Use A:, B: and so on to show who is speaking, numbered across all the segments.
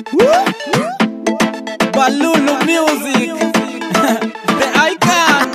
A: Balulu Music The Icon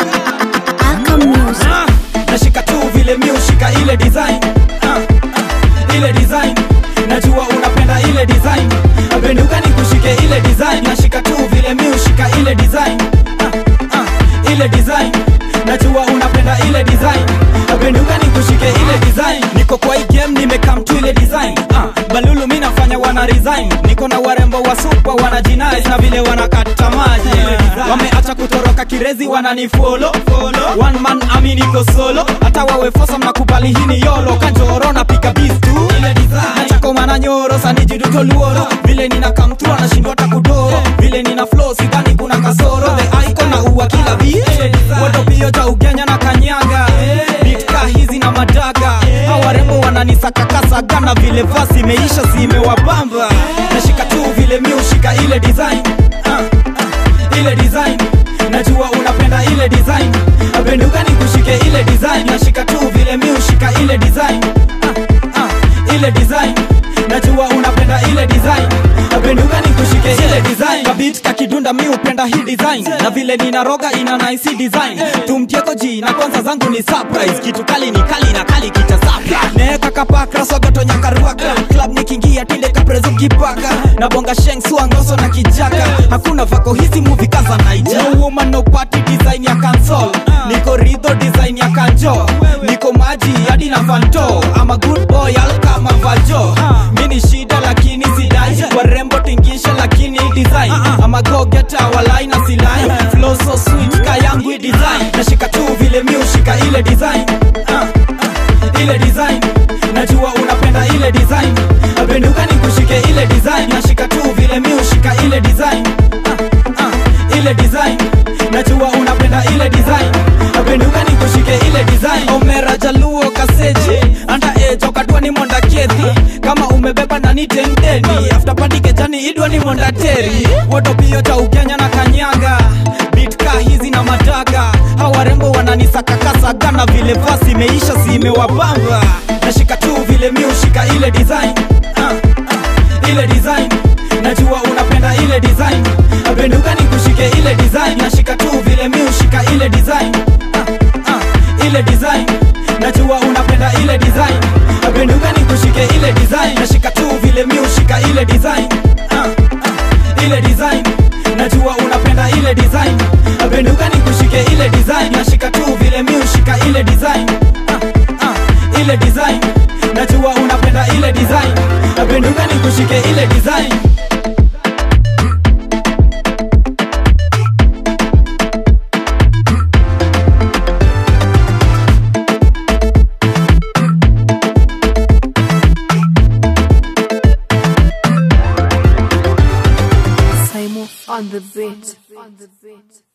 B: Aka Music.
A: Ah, Nashika tu vile mi ushika ile design Ah, ah, ile design najua unapenda ile design penduka ni kushike ile design nashika tu vile mi ushika ile design Ah, ah, ile design najua unapenda ile design penduka ni kushike ile design niko kwa hii game nimekam tu ile design ah, balulu mi nafanya wana resign niko na warembo wa super wana jinais na vile wanakata maji wameacha kutoroka kirezi wananifolo one man ami niko solo hata wawe fosa mnakubali hii ni yolo kanjoro napiga bis tu nachakomana nyoro sanijiduto luoro vile nina kamtu anashindwa hata kudoro vile nina flow sidhani kuna kasoro the icon na uwa kila beat wotopio cha ugenya na kanyaga bitka hizi na madaga hawarembo wananisakakasaga na vile vasi imeisha zimewabamba nashika tu vile mi ushika ile design ah, ah, ile design najua unapenda ile design penduka ni kushike ile design nashika tu vile mi ushika ile design ah, ah, ile design najua unapenda ile design penduka ni kushike ile design kabit kakidunda mi upenda hii design na vile ninaroga ina nice design tumtieko ji na kwanza zangu ni surprise kitu kali ni kali na kali kita sapla neeka kapakra sogoto nyakaruaka club nikiingia tinde kaprezo kipaka na bonga sheng suangoso na kijaka hakuna vako hizi movie kaza naija no woman no party design ya cancel niko ridho design ya kanjo niko maji hadi na fanto ama good boy alkama vajo mini shida lakini sidai warembo tingisha lakini design ama go get walai na silai flow so sweet kayangu hii design nashika tu vile mi ushika ile design ah, ah, ile design najua unapenda ile design penduka ni kushike ile design nashika tu vile mi ushika ile design ah, ah, ile design najua unapenda ile design penduka ni kushike ile design omera jaluo kaseji anda age okatwa ni monda kethi kama umebeba nani tendeni after party kejani idwa ni monda teri wotopio cha ukenya na kanyaga bitka hizi na madaga hawarembo wananisakakasaga na vile vasi imeisha zimewabamba nashika tu vile mi ushika ile design ah, ah, ile design najua unapenda ile design penduka ni kushike ile design nashika tu vile mi ushika ile design ah, ah, ile design najua unapenda ile design penduka ni kushike ile design nashika tu vile mi ushika ile design ah, ah, ile design najua unapenda ile design penduka ni kushike ile design nashika tu vile mi ushika ile design ah, ah, ile design najua unapenda ile design penduka ni kushike ile design
B: Simon on the beat. On the beat.